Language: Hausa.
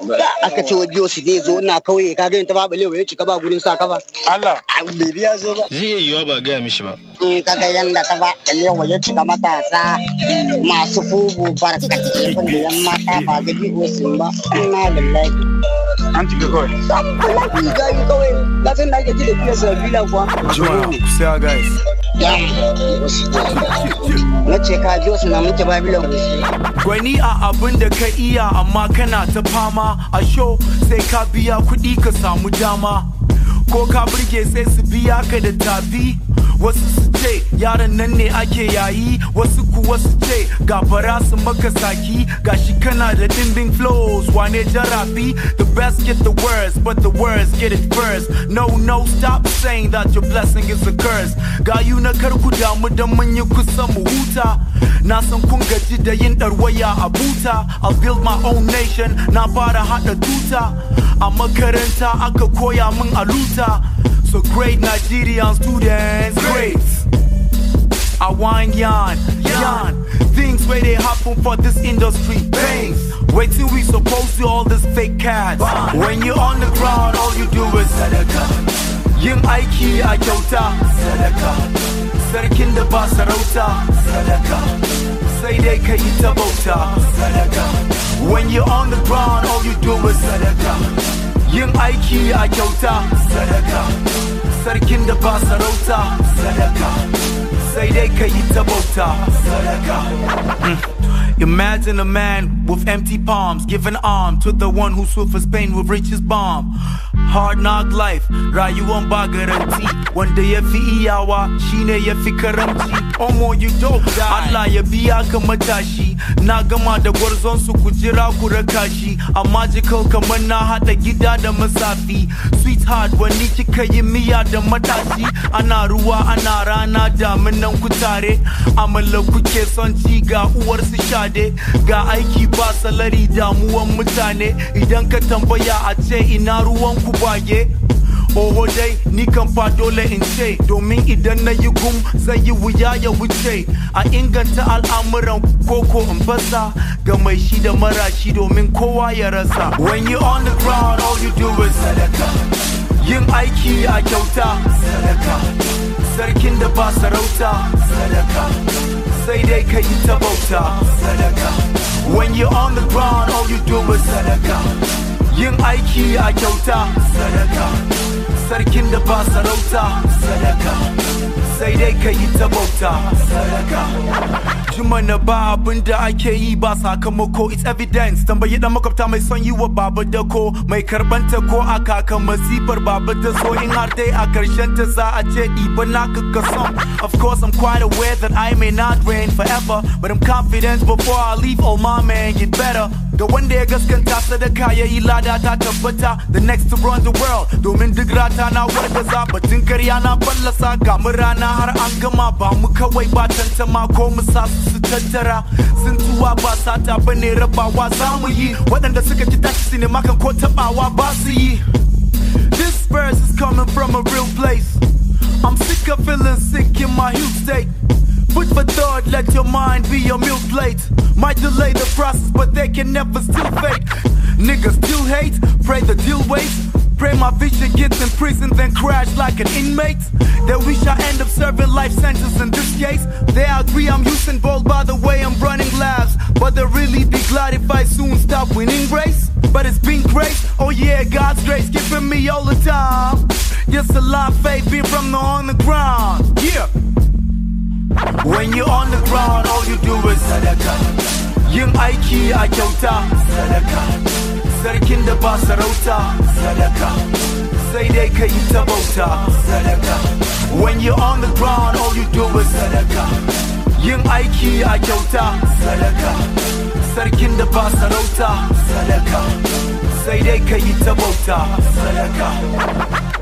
aka ce wa biyo su zai zo ina kauye ka gani ta babu lewa ya cika ba gurin sa kafa Allah bai biya zo ba zai iya yiwa ba gaya mishi ba in ka ga yanda ta ba lewa ya cika matasa masu fubu barkatai wanda yan mata ba ga biyo sun ba ina lillahi an cika kawai wallahi ga yi kawai ka san da ake ji da biyo sa bila kuwa Juma sai guys na ce ka biyo su na muke babilon Gwani a abin da ka iya amma kana ta fama a show sai ka biya kuɗi ka samu dama ko ka burge sai su biya ka da tafi wasu su ce yaran nan ne ake yayi wasu kuwa su ce gafara su maka saki gashi kana da dimbing flows wane jarabi the best get the worst but the worst get it first no no stop saying that your blessing is a curse gayu na karku damu dan mun yi kusa mu huta na san kun gaji da yin ɗarwaya a buta I'll build my own nation na fara haɗa tuta a makaranta aka koya min a luta so great Nigerian students great I whine yarn, yarn Things where they happen for this industry Things Wait till we supposed to all this fake cats When you're on the ground all you do is Sadaka Yin aiki a kyauta Sadaka Sarkin da ba sarauta Sadaka Sai dai ka yi ta bauta Sadaka When you're on the ground all you do is Sadaka Yin aiki a kyauta Sadaka Sarkin da ba sarauta Sadaka Say they can eat the Imagine a man with empty palms, giving arm to the one who suffers pain with riches bomb. Hard knock life, rayuwan ba garanti wanda ya fi iyawa shine ya fi karamci. Omo you don't die. Allah ya biya ka matashi, na gama da gwarzon su ku jira ku raka shi. A magical kamar na haɗa gida da masafi. Sweetheart wani kika yi miya da matashi. Ana ruwa ana rana daminan ku tare. Amala kuke son ci ga uwar su shade. Ga aiki ba salari damuwan mutane. Idan ka tambaya a ce ina ruwan ku bage. Oho dai ni kan fa dole in ce domin idan na yi gum zai yi wuya ya wuce a inganta al'amuran koko in fasa ga mai shi da marashi domin kowa ya rasa when you on the ground all you do is sadaka yin aiki a kyauta sadaka sarkin da ba sarauta sadaka sai dai ka yi ta bauta sadaka when you on the ground all you do is sadaka yin aiki a kyauta sadaka sarkin da ba sarauta sadaka sai dai ka yi ta bauta sadaka jima na ba abin da ake yi ba sakamako it's evidence tambayi dan makwabta mai son yi wa baba dako mai karbanta ko a kaka masifar baba da so in har dai a karshen ta za a ce ɗiba naka ka son of course I'm quite aware that I may not reign forever but I'm confident before I leave all my man get better ga wanda ya gaskanta sadaka ya yi lada ta tabbata the next to run the world domin duk rata na wargaza batun karya na fallasa ga mu rana har an gama ba mu kawai ba tantama ko mu sa su su tattara sun tuwa ba sata bane rabawa za mu yi waɗanda suka ci tashi sinima kan ko tabawa ba su yi this verse is coming from a real place I'm sick of feeling sick in my huge state Food for thought, let your mind be your meal plate. Might delay the process, but they can never still fake. Niggas still hate, pray the deal waits. Pray my vision gets in prison, then crash like an inmate. They wish I end up serving life sentence in this case. They agree I'm using bold by the way I'm running labs. But they'll really be glad if I soon stop winning race. But it's been great, oh yeah, God's grace giving me all the time. Yes, a lot of faith being from the on the ground. Yeah. When you're on the ground, all you do is sadaka. Yin aiki a kyauta, sadaka. Sarkin da ba sarauta, sadaka. Sai dai ka yi ta bauta, sadaka. When you're on the ground, all you do is sadaka. Yin aiki a kyauta, sadaka. Sarkin da ba sarauta, sadaka. Sai dai ka yi ta bauta, sadaka.